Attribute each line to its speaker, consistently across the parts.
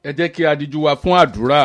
Speaker 1: ẹ jẹ́ kí a díjú wa fún àdúrà.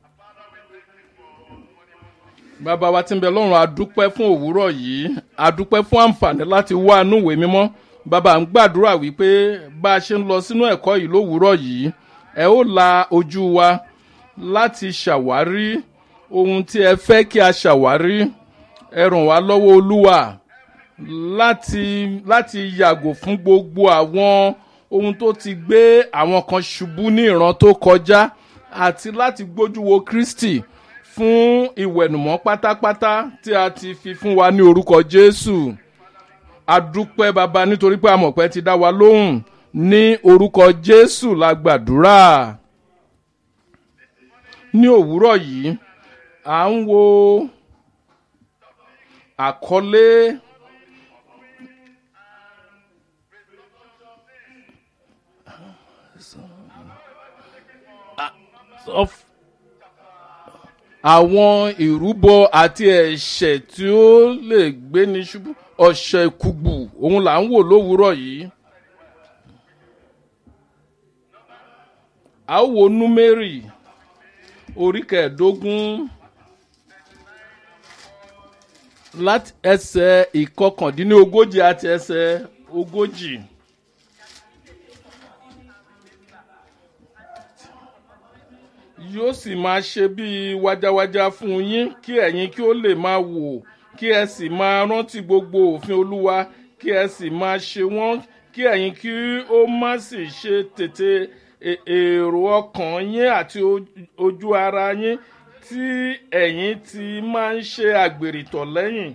Speaker 1: bàbá wa tí ń bẹ lọ́rùn adúpẹ́ fún òwúrọ̀ yìí adúpẹ́ fún àǹfààní láti wá inú ìwé mímọ́ bàbá ń gbàdúrà wípé bá a ṣe ń lọ sínú ẹ̀kọ́ yìí lówùúrọ̀ yìí ẹ ó la ojú wa láti ṣàwárí ohun tí ẹ fẹ́ kí a ṣàwárí ẹ ràn wá lọ́wọ́ olúwa láti láti yàgò fún gbogbo àwọn ohun tó ti gbé àwọn kan ṣubú ní ìran tó kọjá àti láti gbójú wo kristi fún ìwẹ̀nùmọ́ pátápátá tí a ti fi fún wa ní orúkọ jésù adúpẹ́ baba nítorí pé amọ̀pẹ́ ti dá wa lóhùn ní orúkọ jésù la gbàdúrà ní òwúrọ̀ yìí à ń wo àkọlé of àwọn ìrúbọ àti ẹ̀ṣẹ̀ tí ó lè gbéni ṣubú ọ̀ṣẹ̀ ìkùgbù òun là ń wò lówùúrọ̀ yìí. a ó wo númérì orí kẹẹ̀ẹ́dógún láti ẹsẹ̀ ìkọkàndínlógójì àti ẹsẹ̀ ogójì. yóò sì máa ṣe bíi wájáwájá fún yín kí ẹ̀yin kí ó lè máa wò kí ẹ sì máa rántí gbogbo òfin olúwa kí ẹ sì máa ṣe wọ́n kí ẹ̀yin kí ó má sì ṣe tètè èrò ọkàn yín àti ojú ara yín tí ẹ̀yin ti máa ń ṣe àgbèrìtọ̀ lẹ́yìn.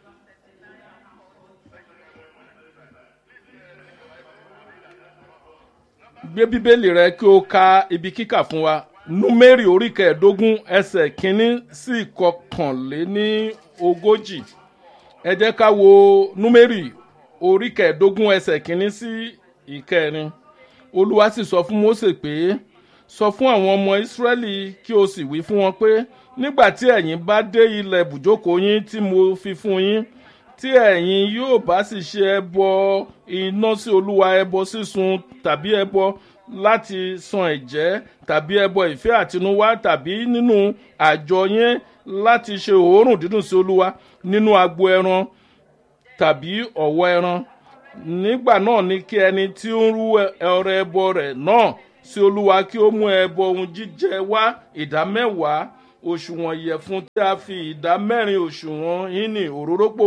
Speaker 1: gbé bíbélì rẹ kí o ka ibi kíkà fún wa númérì orí kẹẹ̀ẹ́dógún ẹsẹ̀ kínní sí ìkọkànléní ogójì ẹ jẹ́ ká wo númérì orí kẹẹ̀ẹ́dógún ẹsẹ̀ kínní sí ìkẹrin olúwa sì sọ fún mose pé sọ fún àwọn ọmọ ìsírẹ́lì kí o sì wí fún wọn pé nígbà tí ẹ̀yin bá dé ilẹ̀ bùjókòó yín tí mo fi fún yín tí ẹ̀yin yóò bá sì ṣe ẹbọ iná sí olúwa ẹbọ sísun tàbí ẹbọ láti san ẹ̀jẹ́ tàbí ẹbọ ìfẹ́ àtinúwá tàbí nínú àjọ yẹn láti ṣe òórùn dídùn sí olúwa nínú agbo ẹran tàbí ọ̀wọ́ ẹran nígbà náà ni kí ẹni tí ń rú ọrẹ ẹbọ rẹ̀ náà sí olúwa kí ó mú ẹbọ ohun jíjẹ wá ìdá mẹ́wàá òṣùwọ̀n ìyẹ̀fun tí a fi ìdá mẹ́rin òṣùwọ̀n hínì òróró pò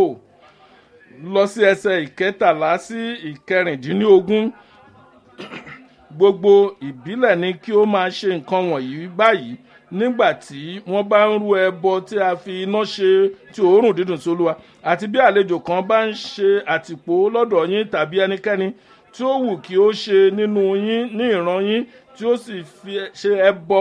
Speaker 1: lọ sí ẹsẹ̀ ìkẹtàlá sí ìkẹrìndínlógún gbogbo ìbílẹ̀ ni kí ó máa ṣe nǹkan wọ̀nyí báyìí nígbà tí wọ́n bá ń rú ẹbọ tí a fi iná ṣe tí òórùn dídùn sí olúwa àti bí àlejò kan bá ń ṣe àtìpó lọ́dọ̀ yín tàbí ẹnikẹ́ni tí ó wù kí ó ṣe nínú yín ní ìran yín tí ó sì fi ṣe ẹbọ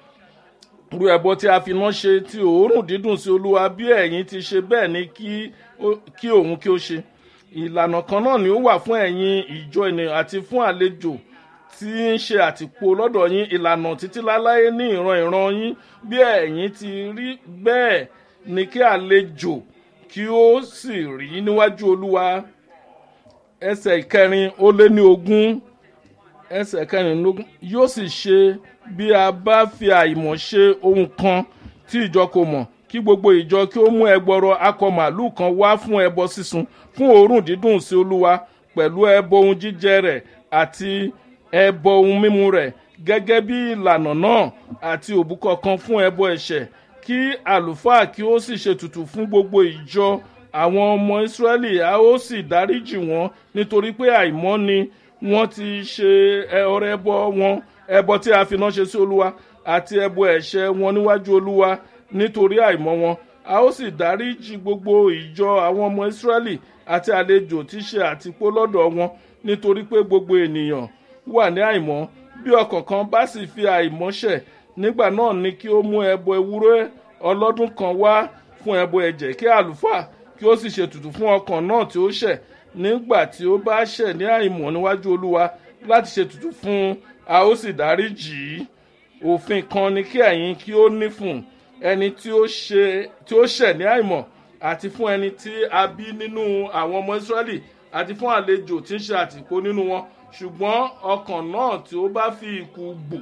Speaker 1: rú ẹbọ tí a fi iná ṣe tí òórùn dídùn sí olúwa bí ẹ̀yin ti ṣe bẹ́ẹ̀ ni kí òun kí ó ṣe ìlànà kan náà ni ó wà fún ẹ̀yin ìjọ ènìyàn àti fún àlejò tí ń ṣe àtìpó lọ́dọ̀ yín ìlànà títí láláyé ní ìran ìran yín bí ẹ̀yin ti rí bẹ́ẹ̀ ni kí àlejò kí ó sì rí níwájú olúwa ẹsẹ̀ ìkẹrin ó lé ní ogún ẹsẹ̀ kẹrìnlélógún yóò sì ṣe bí a bá fi àìmọ̀ ṣe ohun kan tí ìjọ kò mọ̀ kí gbogbo ìjọ kí ó mú ẹgbọrọ akọ màálù kan wá fún ẹbọ sísun fún òórùn dídùn sí olúwa pẹ̀lú ẹbọ ohun jíjẹ rẹ̀ àti ẹbọ ohun mímu rẹ̀ gẹ́gẹ́ bí ìlànà náà àti òbúkọ kan fún ẹbọ ẹ̀ṣẹ̀ kí àlùfáà kí ó sì ṣètùtù fún gbogbo ìjọ àwọn ọmọ ìsírẹ́lì a ó sì dáríjì wọ́n nítorí pé àìmọ́ ni wọ́n ti ṣe ọrẹ ẹbọ wọn ẹbọ tí a fi náà ṣe sí olúwa àti ẹbọ ẹ̀ṣẹ̀ wọn níwájú olúwa nítorí àìmọ́ wọn a ó sì dáríjì gbogbo ìjọ àwọn ọmọ ìsírẹ́lì àti àlejò tí ṣe àtìpó lọ́dọ̀ wọn nítorí pé gbogbo ènìyàn wà ní àìmọ́ bí ọkàn kan bá sì fi àìmọ́ ṣẹ̀ nígbà náà ni kí ó mú ẹbọ ewúrẹ́ ọlọ́dún kan wá fún ẹbọ ẹ̀jẹ̀ kí àlùfáà kí ó sì ṣètùtù fún ọkàn náà tí ó ṣẹ̀ nígbà tí ó bá ṣẹ̀ ní àìmọ̀ níwájú olúwa láti ṣètùtù fún un a ó sì dárí jì í òfin kan ni kí ẹ̀yin kí ó ní fún ẹni tí ó ṣe tí ó ṣẹ̀ ní àìmọ̀ àti fún ẹni tí a bí nínú àwọn ọmọ israẹli àti fún àlejò tí ń ṣe àtìpó nínú wọn ṣùgbọ́n ọkàn náà tí ó bá fi ikú gbò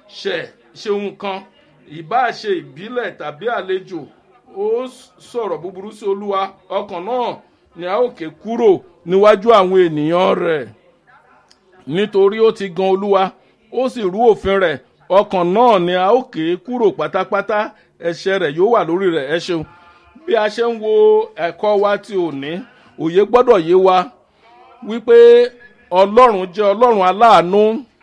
Speaker 1: ṣẹ̀ ṣe nǹkan ìbáà ṣe ìbílẹ̀ tàbí àlejò ó sọ̀rọ̀ búburú sí olúwa ọkàn náà ni a ó ké kúrò níwájú àwọn ènìyàn rẹ̀ nítorí ó ti gan olúwa ó sì rú òfin rẹ̀ ọkàn náà ni a ó ké kúrò pátápátá ẹ̀ṣẹ̀ rẹ̀ yóò wà lórí rẹ̀ ẹ ṣeun bí a ṣe ń wo ẹ̀kọ́ wa ti òní òye gbọ́dọ̀ yé wa wípé ọlọ́run jẹ́ ọlọ́run aláàánú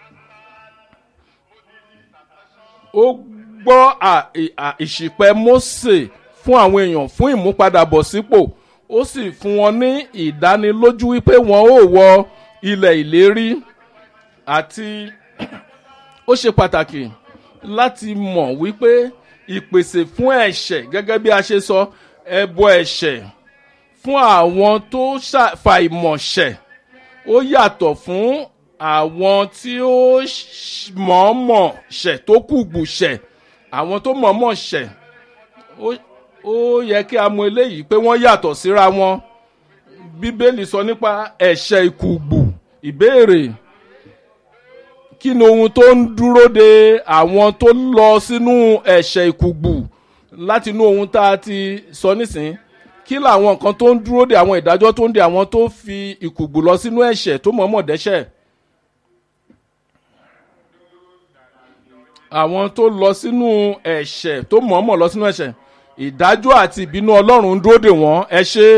Speaker 1: ó gbọ́ ìṣìpẹ̀ Mósè fún àwọn èèyàn fún ìmúpadàbọ̀sípò ó sì fún wọn ní ìdánilójú wípé wọn ó wọ ilẹ̀ ìlérí àti ó ṣe pàtàkì láti mọ̀ wípé ìpèsè fún ẹ̀ṣẹ̀ gẹ́gẹ́ bí a ṣe sọ ẹbọ ẹ̀ṣẹ̀ fún àwọn tó fa ìmọ̀ṣẹ̀ ó yàtọ̀ fún àwọn tí ó mọ̀ọ́mọ̀ ṣẹ̀ tó kùgbù ṣẹ̀ àwọn tó mọ̀ọ́mọ̀ ṣẹ̀ ó yẹ kí a mọ eléyìí pé wọ́n yàtọ̀ síra wọn bíbélì sọ nípa ẹ̀ṣẹ̀ ìkùgbù ìbéèrè kí ni ohun tó ń dúró de àwọn tó lọ sínú ẹ̀ṣẹ̀ ìkùgbù láti inú ohun tá a ti sọ nísìnyí kí làwọn nǹkan tó ń dúró de àwọn ìdájọ́ tó ń de àwọn tó fi ìkùgbù lọ sínú ẹ̀ṣẹ̀ tó mọ̀ọ́mọ̀ dẹ́ṣẹ̀. àwọn tó lọ sínú ẹ̀ṣẹ̀ tó mọ̀ọ́mọ̀ lọ sínú ẹ̀ṣẹ̀ ìdájọ́ àti ìbínú ọlọ́run ń dúró de wọ́n ẹ ṣe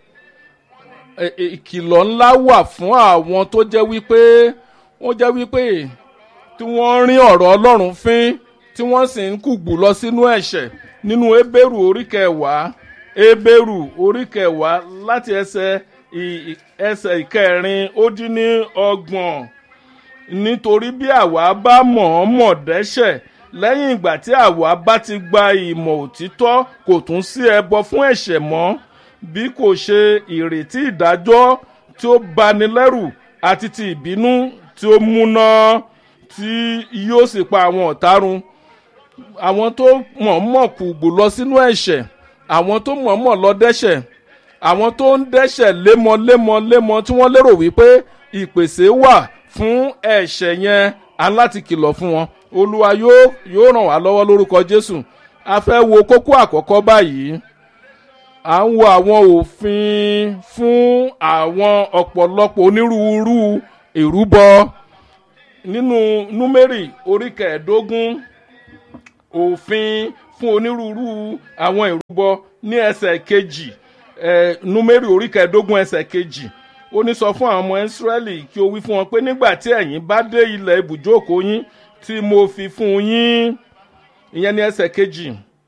Speaker 1: ìkìlọ̀ ńlá wà fún àwọn tó jẹ́ wípé wọ́n jẹ́ wípé tí wọ́n rin ọ̀rọ̀ ọlọ́run fín tí wọ́n sì ń kùgbù lọ sínú ẹ̀ṣẹ̀ nínú ebéèrú orí kẹwàá ebéèrú orí kẹwàá láti ẹsẹ̀ ẹsẹ̀ ìkẹrin ó dín ní ọgbọ̀n nítorí bí àwa bá mọ̀ọ́mọ̀ dẹ́ṣẹ̀ lẹ́yìn ìgbà tí àwa bá ti gba ìmọ̀ òtítọ́ kò tún sí ẹbọ fún ẹ̀ṣẹ̀ mọ́ bí kò ṣe ìrètí ìdájọ́ tí ó bani lẹ́rù àti ti ìbínú tí ó múná tí yóò sì pa àwọn ọ̀tá run àwọn tó mọ̀ọ́mọ̀ kùgbù lọ sínú ẹ̀ṣẹ̀ àwọn tó mọ̀ọ́mọ̀ lọ dẹ́ṣẹ̀ àwọn tó ń dẹ́ṣẹ̀ lémọ́lémọ́lémọ́ tí wọ́n lérò wípé ìpèsè wà fún ẹ̀ṣẹ̀ yẹn aláti kìlọ̀ fún wọn olúwa yóò yóò ràn wá lọ́wọ́ lórúkọ jésù a fẹ́ wo kókó àkọ́kọ́ báyìí à ń wo àwọn òfin fún àwọn ọ̀pọ̀lọpọ̀ onírúurú ìrúbọ nínú númérì orí kẹẹ̀ẹ́dógún òfin fún onírúurú àwọn ìrúbọ ní ẹsẹ̀ kejì ẹ̀ númérì orí kẹẹ̀ẹ́dógún ẹsẹ̀ kejì ó ní sọ fún àwọn ọmọ ìsírẹ́lì kí o wí fún wọn pé nígbà tí ẹ̀yin bá dé ilẹ̀ ibùjókòó yín tí mo fi fún yín ìyẹn ní ẹsẹ̀ kejì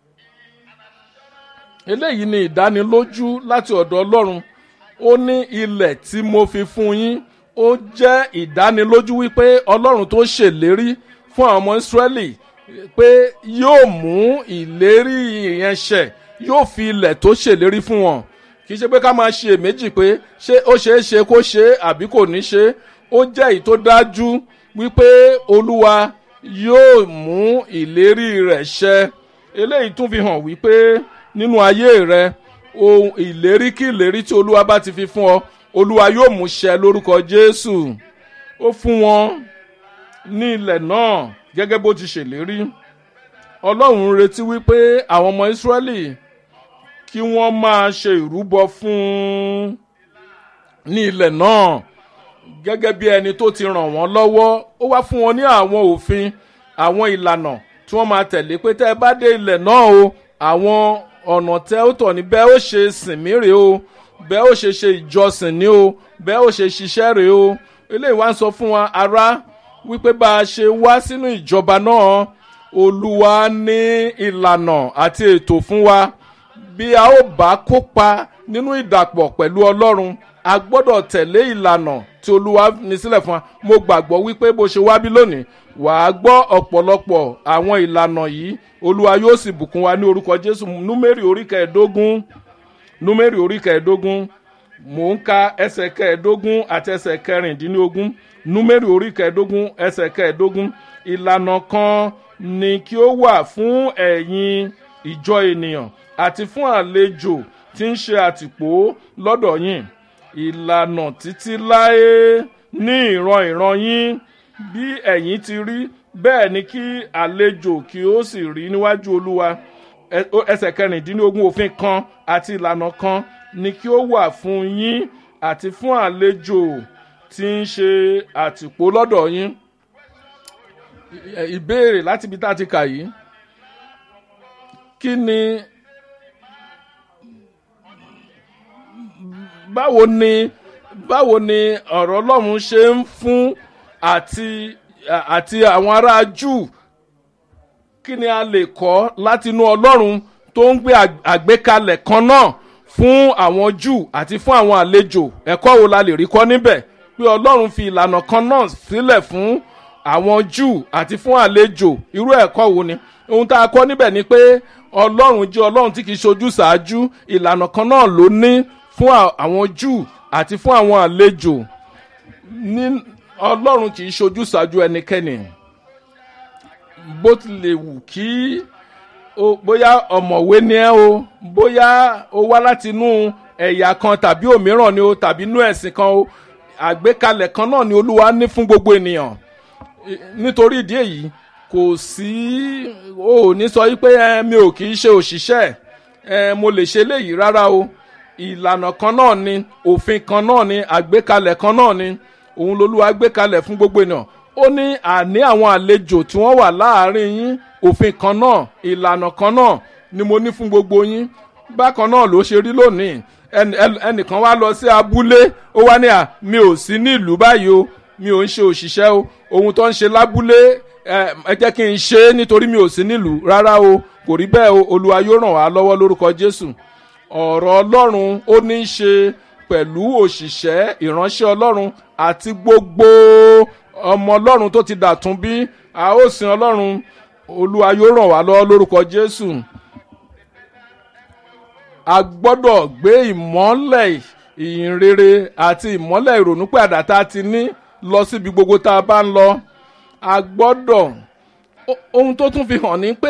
Speaker 1: eléyìí ni ìdánilójú láti ọ̀dọ̀ ọlọ́run ó ní ilẹ̀ tí mo fi fún yín ó jẹ́ ìdánilójú wípé ọlọ́run tó ṣèlérí fún àwọn ọmọ ìsírẹ́lì pé yóò mú ìlérí yẹn ṣẹ yóò fi ilẹ̀ tó ṣèlérí fún wọn kì í ṣe pé ká máa ṣe èméjì pé ṣé ó ṣeé ṣe kó ṣe àbí kò ní ṣe ó jẹ́ èyí tó dájú wípé olúwa yóò mú ìlérí rẹ̀ ṣẹ eléyìí tún fi hàn wípé nínú ayé rẹ ohun ìlérí kí ìlérí tí olúwa bá ti fi fún ọ olúwa yóò mú ṣẹ lórúkọ jésù ó fún wọn ní ilẹ̀ náà gẹ́gẹ́ bó ti ṣèlérí ọlọ́run retí wípé àwọn ọmọ ìsírẹ́lì kí wọ́n máa ṣe ìrúbọ fún ní ilẹ̀ náà gẹ́gẹ́ bí ẹni tó ti ràn wọ́n lọ́wọ́ ó wá fún wọn ní àwọn òfin àwọn ìlànà tí wọ́n máa tẹ̀lé pé tẹ́ ẹ bá dé ilẹ̀ náà o àwọn ọ̀nà tẹ́ ó tọ̀ ní bẹ́ẹ̀ ó ṣe sìn mí rèé o bẹ́ẹ̀ ó ṣe ṣe ìjọsìn ní o bẹ́ẹ̀ ó ṣe ṣiṣẹ́ rèé o eléyìí wá ń sọ fún wa ará wípé bá a ṣe wá sínú ìjọba náà olúwa ní ìlànà àti ètò fún wa bí a ó bá kópa nínú ìdàpọ̀ pẹ̀lú ọlọ́run a gbọ́dọ̀ tẹ̀lé ìlànà tí olúwa ní sílẹ̀ fún wa mo gbàgbọ́ wípé bó ṣe wá bí lónìí wàá gbọ́ ọ̀pọ̀lọpọ̀ àwọn ìlànà yìí olúwa yóò sì bùkún wa ní orúkọ jésù númérì orí kẹẹ̀ẹ́dógún númérì orí kẹẹ̀ẹ́dógún mò ń ka ẹsẹ̀ kẹẹ̀ẹ́dógún àti ẹsẹ̀ kẹrìndínlógún númérì orí kẹẹ̀ẹ́dógún ẹsẹ̀ kẹẹ̀ẹ́dógún ìlànà kan ni kí ó wà fún ẹ̀yin ìjọ ènìyàn àti fún àlejò tí ń ṣe àtìpó lọ́dọ̀ yín ìlànà títí láé ní ìran ìran yín bí ẹ̀yin ti rí bẹ́ẹ̀ ni kí àlejò kí ó sì rí níwájú olúwa Ẹ- ó- ẹsẹ̀ kẹrìndínlógún òfin kan àti ìlànà kan ni kí ó wà fún yín àti fún àlejò tí ń ṣe àtìpó lọ́dọ̀ yín Ì- ìbéèrè láti ibi tá a ti kà yìí kí ni báwo ni báwo ni ọ̀rọ̀ ọlọ́run ṣe ń fún àti àti àwọn ará júù kí ni a lè kọ́ láti inú ọlọ́run tó ń gbé àg- àgbékalẹ̀ kan náà fún àwọn júù àti fún àwọn àlejò ẹ̀kọ́ wo la lè rí kọ́ níbẹ̀ pé ọlọ́run fi ìlànà kan náà sílẹ̀ fún àwọn júù àti fún àlejò irú ẹ̀kọ́ wo ni ohun tá a kọ́ níbẹ̀ ni pé ọlọ́run jẹ́ ọlọ́run tí kìí ṣojú ṣáájú ìlànà kan náà ló ní fún à- àwọn júù àti fún àwọn àlejò ní ọlọ́run kìí ṣojú ṣáájú ẹnikẹ́ni bó tilẹ̀ wù kí o bóyá ọ̀mọ̀wé ni ẹ́ o bóyá o wá láti inú ẹ̀yà kan tàbí òmíràn ni o tàbí inú ẹ̀sìn kan o àgbékalẹ̀ kan náà ni olúwa ní fún gbogbo ènìyàn I- nítorí ìdí èyí kò sí o ò ní sọ yí pé ẹ mi ò kì í ṣe òṣìṣẹ́ ẹ mo lè ṣe léyìí rárá o ìlànà kan náà ni òfin kan náà ni àgbékalẹ̀ kan náà ni òun lolúwa gbé kalẹ̀ fún gbogbo ènìyàn ó ní àní àwọn àlejò tí wọ́n wà láàárín yín òfin kan náà ìlànà kan náà ni mo ní fún gbogbo yín bákan náà ló ṣe rí lónìí ẹn- ẹn- ẹnìkan wá lọ sí abúlé ó wá ní à mi ò sí ní ìlú báyìí o mi ò ń ṣe òṣìṣẹ́ o ohun tó ń ṣe lábúlé ẹ ẹ jẹ́ kí n ṣe é nítorí mi ò sí nílùú rárá o kò rí bẹ́ẹ̀ o olúwa yóò ràn wá lọ́wọ́ lórúkọ jésù ọ̀rọ̀ ọlọ́run ó ní í ṣe pẹ̀lú òṣìṣẹ́ ìránṣẹ́ ọlọ́run àti gbogbo ọmọ ọlọ́run tó ti dàtún bí a ó sin ọlọ́run olúwa yóò ràn wá lọ́wọ́ lórúkọ jésù a gbọ́dọ̀ gbé ìmọ́lẹ̀ ìyìnrere àti ìmọ́lẹ̀ ìrònúpìàdà tá a ti ní lọ síbi gbogbo tá a bá ń lọ a gbọ́dọ̀ o- ohun tó tún fi hàn ní pé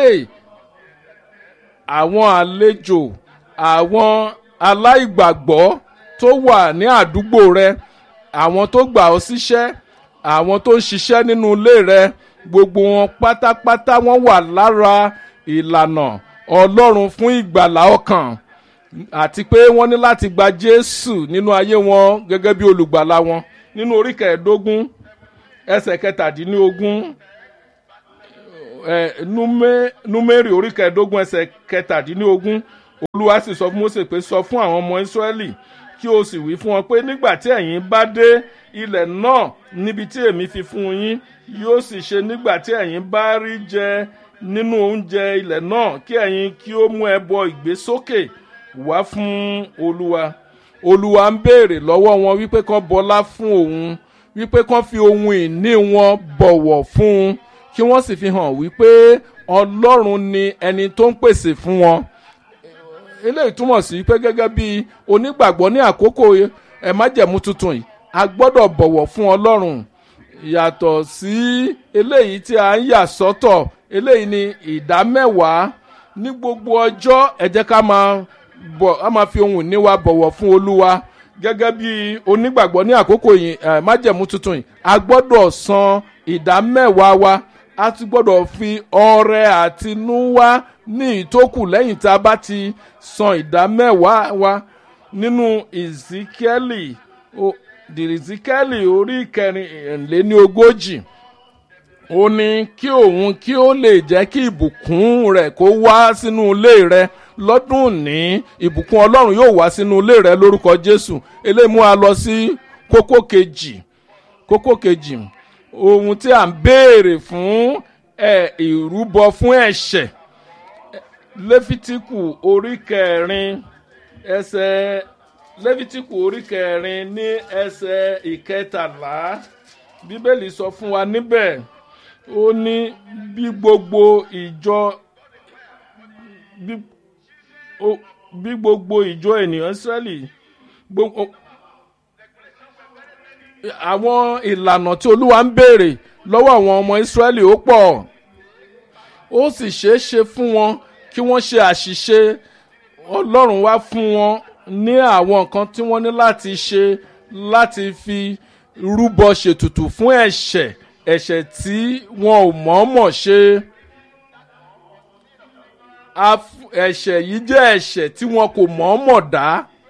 Speaker 1: àwọn àlejò àwọn aláìgbàgbọ́ tó wà ní àdúgbò rẹ àwọn tó gbà ọ́ síṣẹ́ àwọn tó ń ṣiṣẹ́ nínú ilé rẹ gbogbo wọn pátápátá wọn wà lára ìlànà ọlọ́run fún ìgbàlá ọkàn àti pé wọ́n ní láti gba jésù nínú ayé wọn gẹ́gẹ́ bí olùgbàlà wọn nínú orí kẹẹ̀ẹ́dógún ẹsẹ̀ kẹtàdínlógún ẹ Númé- númérì orí kẹẹ̀ẹ́dógún ẹsẹ̀ kẹtàdínlógún olúwa sì sọ fún mósè pé sọ fún àwọn ọmọ ísírẹ́lì kí o sì wí fún wọn pé nígbà tí ẹ̀yin bá dé ilẹ̀ náà níbi tí èmi fi fún yín yóò sì ṣe nígbà tí ẹ̀yin bá rí jẹ nínú oúnjẹ ilẹ̀ náà kí ẹ̀yin kí ó mú ẹbọ ìgbésókè wá fún olúwa olúwa ń béèrè lọ́wọ́ wọn wípé kán bọlá fún òun wípé kán fi ohun ìní wọn bọ̀wọ̀ fún un kí wọ́n sì fi hàn wípé ọlọ́run ni ẹni tó ń pèsè fún wọn eléyìí túmọ̀ sí pé gẹ́gẹ́ bí onígbàgbọ́ ní àkókò ẹ̀ májẹ̀mú tuntun yìí a gbọ́dọ̀ bọ̀wọ̀ fún ọlọ́run yàtọ̀ sí eléyìí tí a ń yà sọ́tọ̀ eléyìí ni ìdá mẹ́wàá ní gbogbo ọjọ́ ẹ jẹ́ ká máa bọ̀ á máa fi ohun ìní wa bọ̀wọ̀ fún olúwa gẹ́gẹ́ bí onígbàgbọ́ ní àkókò yìí ẹ̀ májẹ̀mú tuntun yìí a gbọ́dọ̀ san ìdá mẹ́wàá wa a ti gbọ́dọ̀ fi ọrẹ àtinúwá ní ìtókù lẹ́yìn tá a bá ti san ìdá mẹ́wàá wa nínú ìzíkẹ́lì dìrìzíkẹ́lì orí kẹrìnléní ogójì ó ní kí òun kí ó lè jẹ́ kí ìbùkún rẹ̀ kó wá sínú ilé rẹ̀ lọ́dún òní ìbùkún ọlọ́run yóò wá sínú ilé rẹ̀ lórúkọ jésù eléyìí mú a lọ sí kókó kejì kókó kejì ohun tí à ń béèrè fún ẹ ìrúbọ fún ẹ̀ṣẹ̀ lẹ́fítíkù orí kẹrin ẹsẹ̀ lẹ́fítíkù orí kẹrin ní ẹsẹ̀ ìkẹtàlá bíbélì sọ fún wa níbẹ̀ ó ní bí gbogbo ìjọ bí ó- bí gbogbo ìjọ ènìyàn sẹ́lì gbogbo àwọn ìlànà tí olúwa ń béèrè lọ́wọ́ àwọn ọmọ ìsírẹ́lì ó pọ̀ ó sì ṣeé ṣe fún wọn kí wọ́n ṣe àṣìṣe ọlọ́run wá fún wọn ní àwọn nǹkan tí wọ́n ní láti ṣe láti fi rúbọ ṣètùtù fún ẹ̀ṣẹ̀ ẹ̀ṣẹ̀ tí wọn ò mọ̀ọ́mọ̀ ṣe ẹ̀ṣẹ̀ yìí jẹ́ ẹ̀ṣẹ̀ tí wọn kò mọ̀ọ́mọ̀ dá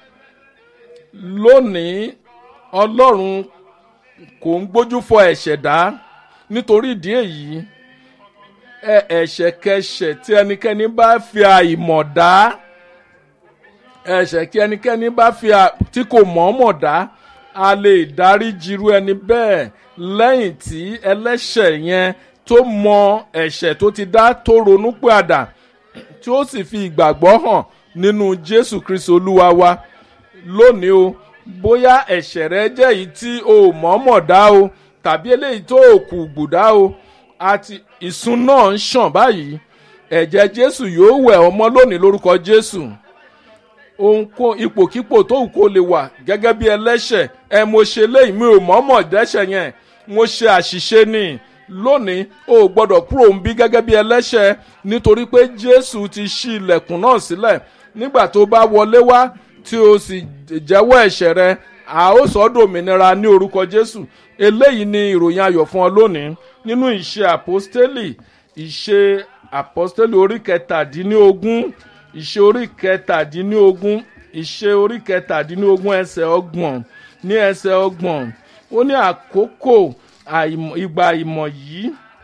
Speaker 1: lónìí ọlọ́run kò ń gbójú fọ ẹ̀ṣẹ̀ dá nítorí ìdí èyí ẹ̀ṣẹ̀ kẹṣẹ̀ tí ẹnikẹ́ni bá fi àìmọ̀ dá ẹ̀ṣẹ̀ kí ẹnikẹ́ni bá fi tí kò mọ̀ọ́mọ̀ dá a lè dárí jirú ẹni bẹ́ẹ̀ lẹ́yìn tí ẹlẹ́ṣẹ̀ yẹn tó mọ ẹ̀ṣẹ̀ tó ti dá tó ronú pàdà tí ó sì fi ìgbàgbọ́ hàn nínú jésù kristu olúwa wa lónìí o bóyá ẹ̀ṣẹ̀ rẹ jẹ́ èyí tí o mọ̀ọ́mọ̀ dá o tàbí eléyìí tó o kù gbùdá o àti ìsun náà ń ṣàn báyìí ẹ̀jẹ̀ jésù yóò wẹ̀ ọmọ lónìí lórúkọ jésù ohunkóhun ipòkípò tó wù kó lè wà gẹ́gẹ́ bí ẹlẹ́ṣẹ̀ ẹ mo ṣe léyìí mi ò mọ̀ọ́mọ̀ dẹ́ṣẹ̀ yẹn mo ṣe àṣìṣe ni lónìí o gbọ́dọ̀ kúrò ń bí gẹ́gẹ́ bí ẹlẹ́ṣẹ̀ nítorí pé jésù ti ṣí ilẹ̀kùn náà sílẹ̀ nígbà tó bá wọlé wá tí o sì jẹ́wọ́ ẹ̀ṣẹ̀ rẹ a ó sọ ọ́ dòmìnira ní orúkọ jésù eléyìí ni ìròyìn ayọ̀ fún ọ lónìí nínú ìṣe àpọ́stélì ìṣe àpọ́stélì orí kẹtàdínlógún ìṣe orí kẹtàdínlógún ìṣe orí kẹtàdínlógún ẹsẹ̀ ọgbọ̀n ní ẹsẹ̀ ọgbọ̀n ó ní àkókò ìgbà ìmọ̀ yìí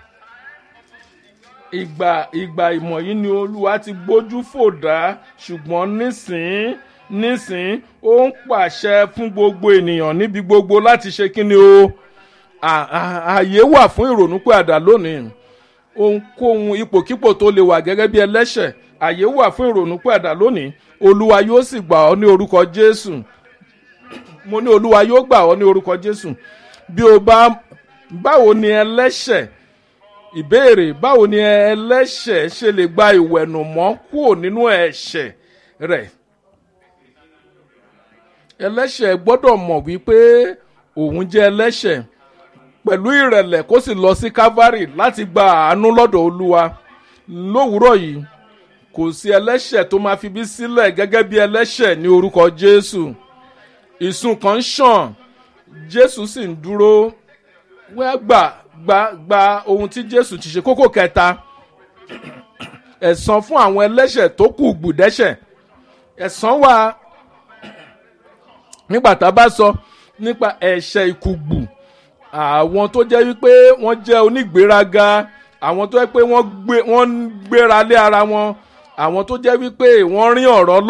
Speaker 1: ìgbà ìgbà ìmọ̀ yìí ni olúwa ti gbójú fò dá ṣùgbọ́n nísìnyí nísìn ó ń pàṣẹ fún gbogbo ènìyàn níbi gbogbo láti ṣe kíni o ààyè wà fún ìrònúpìàdà lónìí ohunkóhun ipòkípò tó lè wà gẹ́gẹ́ bí ẹlẹ́ṣẹ̀ ààyè wà fún ìrònúpìàdà lónìí olúwa yóò sì gbà ọ́ ní orúkọ jésù mo ní olúwa yóò gbà ọ́ ní orúkọ jésù bí o bá báwo ni ẹlẹ́ṣẹ̀ ìbéèrè báwo ni ẹlẹ́ṣẹ̀ ṣe lè gba ìwẹ̀nùmọ́ kúrò nínú ẹ̀ṣẹ̀ rẹ̀ ẹlẹ́ṣẹ̀ gbọ́dọ̀ mọ̀ wípé òun jẹ́ ẹlẹ́ṣẹ̀ pẹ̀lú ìrẹ̀lẹ̀ kó sì lọ sí calvary láti gba àánú lọ́dọ̀ olúwa lówùúrọ̀ yìí kò sí ẹlẹ́ṣẹ̀ tó máa fi bí sílẹ̀ gẹ́gẹ́ bí ẹlẹ́ṣẹ̀ ní orúkọ jésù ìsun kan ṣàn jésù sì ń dúró wọ́n gbà gba gba ohun tí jésù ti ṣe kókó kẹta ẹ̀san fún àwọn ẹlẹ́ṣẹ̀ tó kù gbùdẹ́ṣẹ̀ ẹ̀san wà nígbà tá a bá sọ nípa ẹ̀ṣẹ̀ ìkùgbù àwọn tó jẹ́ wípé wọ́n jẹ́ onígbéraga àwọn tó jẹ́ pé wọ́n ń gbéra lé ara wọn àwọn tó jẹ́ wípé wọ́n rí ọ̀rọ̀